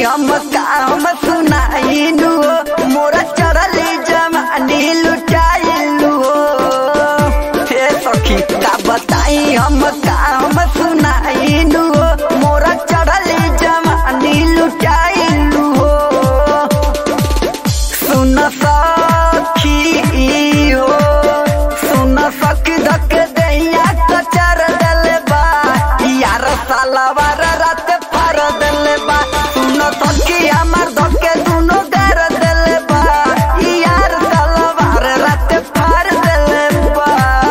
हम काम सुनाइनु मोरा चढ़ली जमानी लुटाइलु हे सखी का बताई हम काम सुनाइनु मोरा चढ़ली जमानी लुटाइलु सुन सखी हो सुन सखी धक दैया कचर दले बा यार सालावार रात फार दले बा सुन सखी हमर धके दुनो गार दले बा यार सालावार रात फार दले बा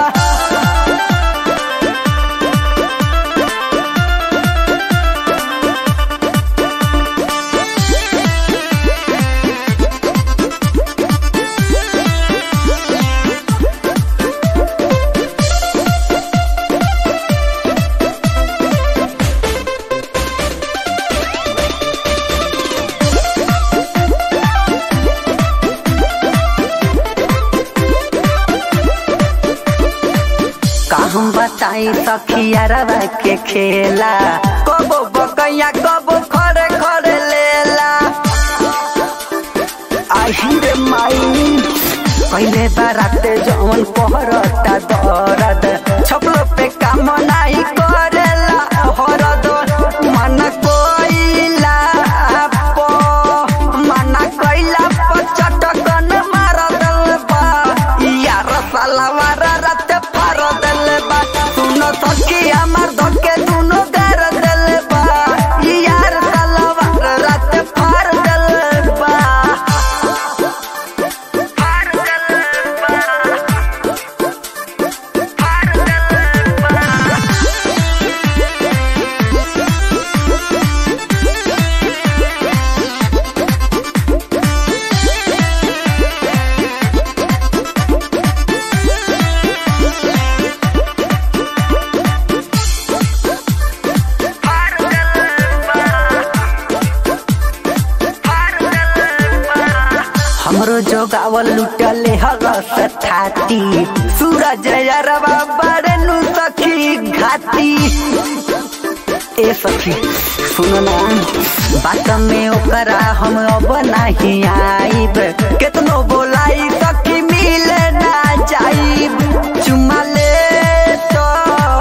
का हम बताई सखिया रवा के खेला कबो बकैया कबो खड़े खड़े लेला आई रे माई पहले बाराते जवन पहरता दरद छपलो पे काम नाही करेला हरद मन कोइला पो मना कइला प चटकन मार दल बा यार सालावार रात फार दल बा सुन सखी हमर धके दुनो गार दल बा यार सालावार रात फार दल बा फार दल बा फार दल बा हमरो जोगावल लुटले हरस थाती सूरज यरवा बड़नु सखी घाती ए सखी सुन ना बात में ओकरा हम अब नहीं आइब केतनो बोलाई सखी मिले ना जाइब चुमा ले तो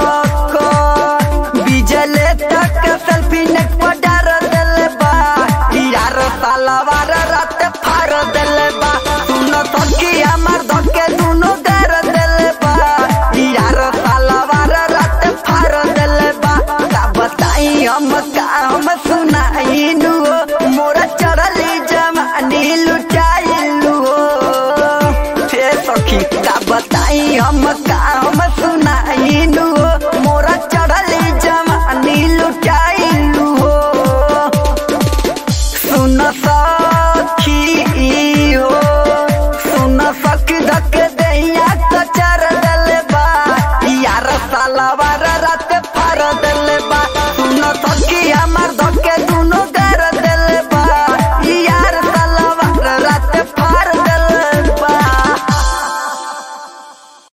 बिजले तक सेल्फी नेट पर डार दिल बा यार सालावार रात फार दिल बा सुन सखी हमर धके दुनो गार दिल बा यार सालावार रात फार दिल बा का बताई हम काम सुनाइनु मोरा चढ़ली जमानी लुटाइलु हे सखी का बताई हम